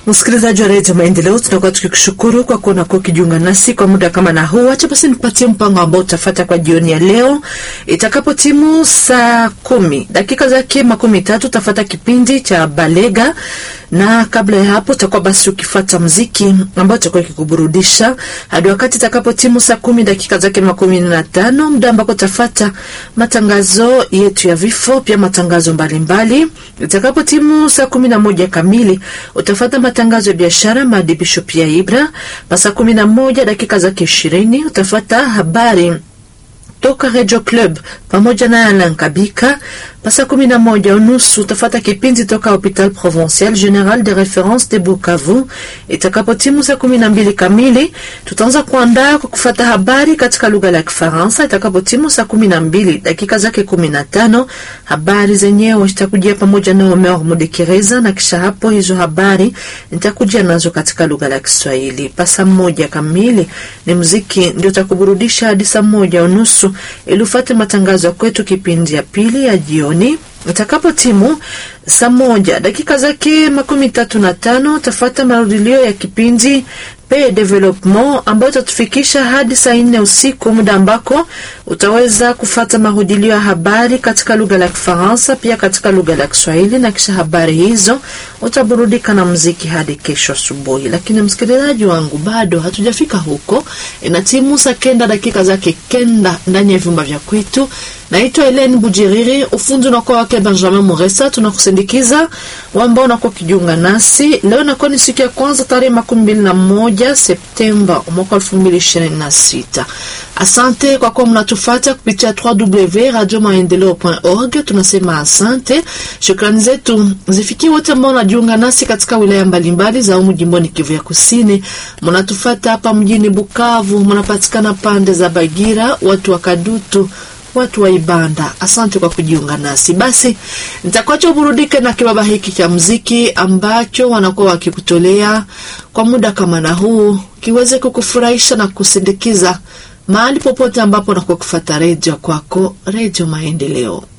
Msikilizaji wa redio Maendeleo, tunakuwa tukikushukuru kwa kuwa unakuwa ukijiunga nasi kwa muda kama na huu. Acha basi nipatie mpango ambao utafata kwa jioni ya leo. Itakapo timu saa kumi dakika zake makumi tatu utafata kipindi cha Balega, na kabla ya hapo utakuwa basi ukifata mziki ambao utakuwa ikikuburudisha hadi wakati itakapo timu saa kumi dakika zake makumi na tano muda ambako utafata matangazo yetu ya vifo, pia matangazo mbalimbali. Itakapo timu saa kumi na moja kamili utafata matangazo ya biashara, maadibisho pia Ibra. Pasa kumi na moja dakika zake ishirini utafata habari toka Radio Club pamoja na Alan Kabika. Pasa kumi na moja unusu utafata kipindi toka Hopital Provincial General de Reference de Bukavu. Itakapo timu saa kumi na mbili kamili tutaanza kuandaa kwa kufata habari katika lugha la Kifaransa. Itakapo timu saa kumi na mbili dakika zake kumi na tano habari zenyewe zitakujia pamoja na Omer Mudekereza, na kisha hapo hizo habari nitakujia nazo katika lugha la Kiswahili. Pasa moja kamili ni muziki ndio utakuburudisha hadi saa moja unusu ili ufate matangazo ya kwetu kipindi ya pili ya jioni itakapo timu saa moja dakika zake makumi tatu na tano utafata marudilio ya kipindi pe development ambayo itatufikisha hadi saa nne usiku, muda ambako utaweza kufata marudilio ya habari katika lugha la Kifaransa pia katika lugha la Kiswahili, na kisha habari hizo utaburudika na muziki hadi kesho asubuhi. Lakini msikilizaji wangu, bado hatujafika huko, ina timu saa kenda dakika zake kenda ndani ya vyumba vya kwetu. Naitwa Helene Bujiriri, ufundi unakuwa wake Benjamin Muresa. Tunakusindikiza wambao unakuwa ukijiunga nasi leo. Nakuwa ni siku ya kwanza tarehe makumi mbili na moja Septemba mwaka elfu mbili ishirini na sita. Asante kwa kuwa mnatufata kupitia www.radiomaendeleo.org. Tunasema asante, shukrani zetu zifikie wote ambao wanajiunga nasi katika wilaya mbalimbali za umu jimboni Kivu ya Kusini. Mnatufata hapa mjini Bukavu, mnapatikana pande za Bagira, watu wa Kadutu watu wa Ibanda, asante kwa kujiunga nasi. Basi nitakuacha uburudike na kibaba hiki cha mziki ambacho wanakuwa wakikutolea kwa muda kama na huu, kiweze kukufurahisha na kusindikiza mahali popote ambapo unakuwa kufata redio kwako, Redio Maendeleo.